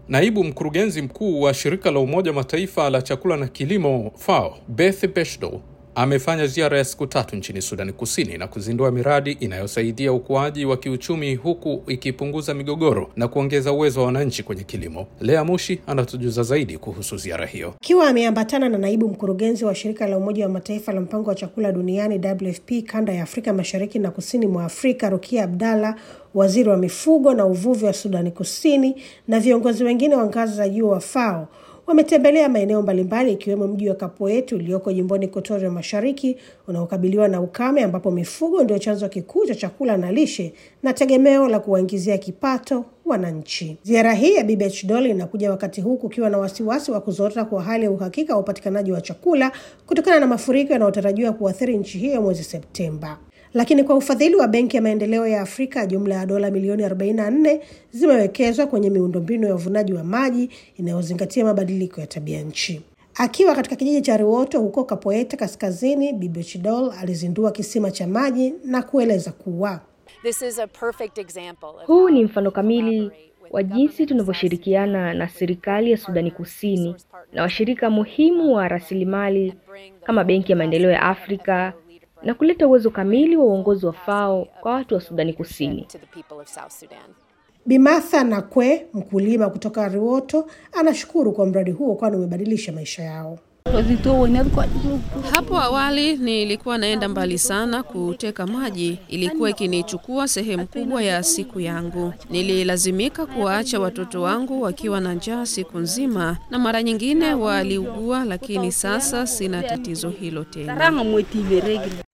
Naibu mkurugenzi mkuu wa shirika la Umoja Mataifa la chakula na kilimo FAO, Beth Beshdo amefanya ziara ya siku tatu nchini Sudani Kusini na kuzindua miradi inayosaidia ukuaji wa kiuchumi huku ikipunguza migogoro na kuongeza uwezo wa wananchi kwenye kilimo. Lea Mushi anatujuza zaidi kuhusu ziara hiyo. Akiwa ameambatana na naibu mkurugenzi wa shirika la Umoja wa Mataifa la mpango wa chakula duniani WFP kanda ya Afrika Mashariki na kusini mwa Afrika, Rukia Abdalla, waziri wa mifugo na uvuvi wa Sudani Kusini na viongozi wengine wa ngazi za juu wa FAO wametembelea maeneo mbalimbali ikiwemo mji wa Kapoet ulioko jimboni Equatoria Mashariki unaokabiliwa na ukame, ambapo mifugo ndio chanzo kikuu cha chakula na lishe na tegemeo la kuwaingizia kipato wananchi. Ziara hii ya Bibi Dol inakuja wakati huu kukiwa na wasiwasi wa kuzorota kwa hali ya uhakika wa upatikanaji wa chakula kutokana na mafuriko yanayotarajiwa kuathiri nchi hiyo mwezi Septemba. Lakini kwa ufadhili wa Benki ya Maendeleo ya Afrika, jumla ya dola milioni 44 zimewekezwa kwenye miundombinu ya uvunaji wa maji inayozingatia mabadiliko ya tabia nchi. Akiwa katika kijiji cha Riwoto huko Kapoeta Kaskazini, Bibi Chidol alizindua kisima cha maji na kueleza kuwa This is a perfect example of Huu how ni we mfano kamili collaborate with wa jinsi government tunavyoshirikiana na serikali ya Sudani Kusini na washirika muhimu wa rasilimali kama Benki ya Maendeleo ya Afrika na kuleta uwezo kamili wa uongozi wa FAO kwa watu wa Sudani Kusini. to the people of South Sudan. Bimatha Nakwe, mkulima kutoka Riwoto, anashukuru kwa mradi huo kwani umebadilisha maisha yao. Hapo awali nilikuwa naenda mbali sana kuteka maji, ilikuwa ikinichukua sehemu kubwa ya siku yangu. Nililazimika kuwaacha watoto wangu wakiwa na njaa siku nzima, na mara nyingine waliugua, lakini sasa sina tatizo hilo tena.